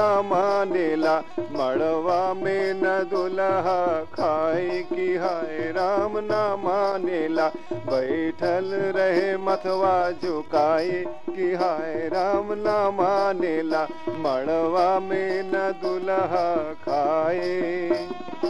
न मानेला मड़वा में न दुल्हा खाए कि हाय राम न मानेला बैठल रहे मथवा झुकाए कि हाय राम न मानेला मड़वा में न दुल्हा खाए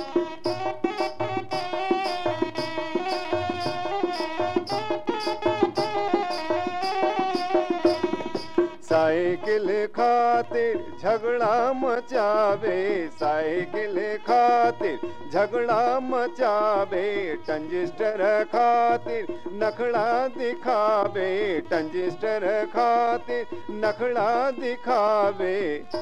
साइकिल खातिर झगड़ा मचावे साइकिल खातिर झगड़ा मचावे टंजिस्टर खातिर नखड़ा दिखावे टंजिस्टर खातिर नखड़ा दिखावे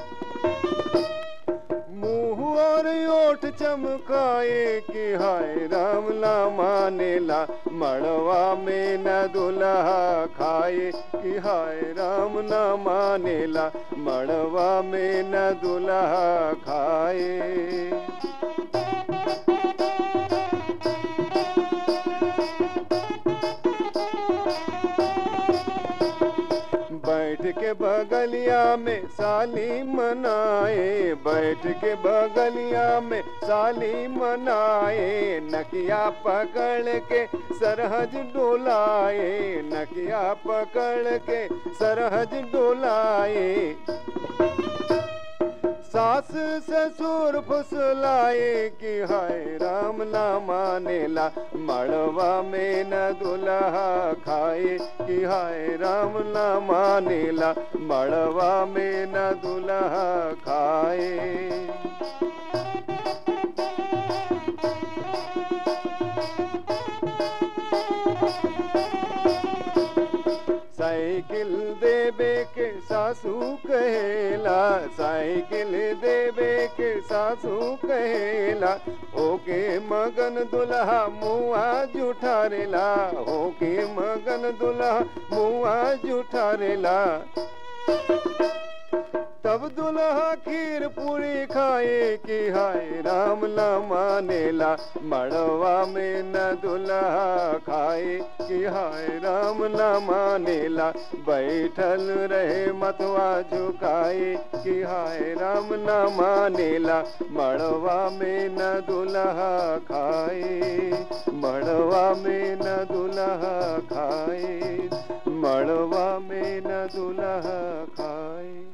मुंह और ओठ चमकाए कि हाय राम ला मानेला मड़वा में न दुल्हा खाए कि हाय राम न मानेला मड़वा में न दुल्हा खाए बैठ के बगलिया में साली मनाए बैठ के बगलिया में साली मनाए नकिया पकड़ के सरहज डोलाए नकिया पकड़ के सरहज डोलाए सास ससुर फुसलाए कि हाय राम ना मानेला मड़वा में न दुल्हा खाए कि हाय राम ना मानेला मड़वा में न दुल्हा खाए साइकिल देवे के सासू कहेला साइकिल देवे के सासू कहेला ओके मगन दुल्हा मुआ जुठारेला ओके मगन दुल्हा मुआ जुठारेला तब दुल्हा खीर पूरी खाए कि हाय राम न मानेला मड़वा में न दुल्हा खाए कि हाय राम न मानेला बैठल रहे मतवा झुकाए कि हाय राम न मानेला मड़वा में न दुल्हा खाए मड़वा में न दुल्हा खाए मड़वा में न दुल्हा खाए